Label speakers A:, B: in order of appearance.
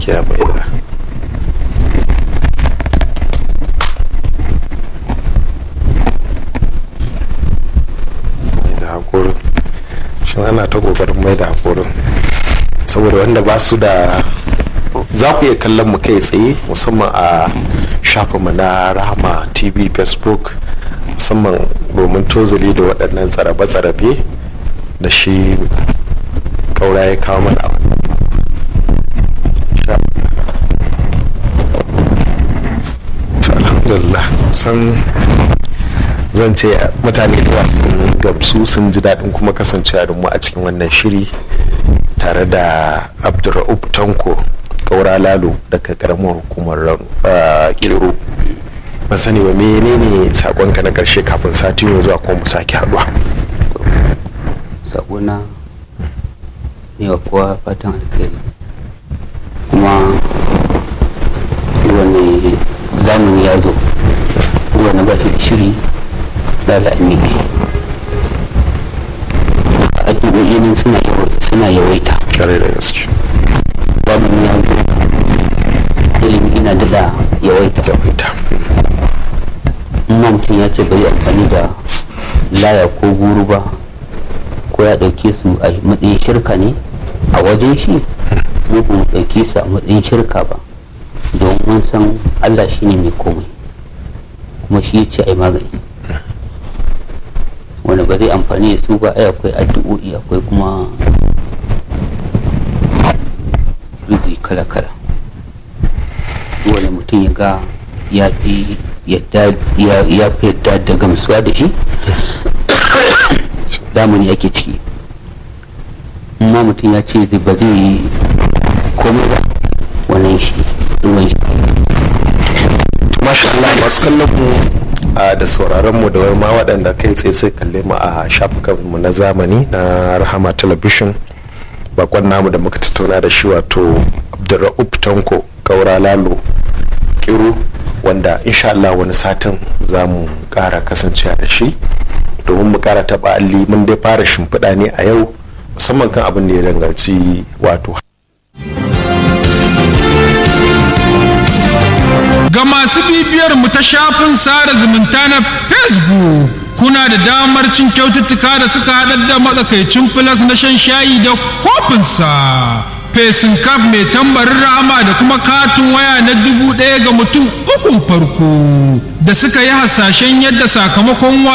A: gaskiya mai da mai da haƙorin shi ana ta ƙoƙarin mai da haƙorin saboda wanda ba su da za ku iya kallon mu kai tsaye musamman a shafinmu na rahama tv facebook musamman domin tozali da waɗannan tsarabe-tsarabe da shi ƙaura ya kawo mana a wannan alhamdulillah san zan ce mutane da sun gamsu sun ji daɗin kuma kasancewa da mu a cikin wannan shiri tare da abdurra'ub tanko kaura lalo daga karamar hukumar kiro ban sani ba menene sakonka na karshe kafin sati mai zuwa kuma mu sake haduwa
B: sakona ne wa kowa fatan alkhairi kuma wani zamani ya zo wani ba shi da shiri lalami ne addu'o'i nan suna yawaita
A: kare da gaske
B: zamani ya zo ilimi ina da yawaita
A: yawaita
B: amma mutum ya ce bari amfani da laya ko guru ba ko ya ɗauke su a matsayin shirka ne a wajen shi mu ba mu ɗauke su a matsayin shirka ba don mun san allah shi ne mai komai kuma shi ya ce a yi magani wanda ba zai amfani da su ba ai akwai addu'o'i akwai kuma rizi kala-kala wani mutum ya ga ya fi yadda da gamsuwa da shi zamani ake ciki amma mutum ya ce ba zai yi komai ba wannan shi ruwan shi
A: masha Allah masu kallon mu da sauraron mu da ma waɗanda kai tsaye sai kalle mu a shafukan mu na zamani na rahama television bakon namu da muka tattauna da shi wato abdurra'ub tanko kaura lalo kiru wanda insha Allah wani satin za mu kara kasancewa da shi domin mu kara taba alli mun dai fara shimfiɗa ne a yau musamman kan abin da ya danganci wato
C: ga masu bibiyar mu ta shafin sada zumunta na facebook kuna da damar cin kyaututtuka da suka haɗar da matsakaicin filas na shan shayi da kofinsa fesin kaf mai tambarin rama da kuma katin waya na dubu ɗaya ga mutum ukun farko da suka yi hasashen yadda sakamakon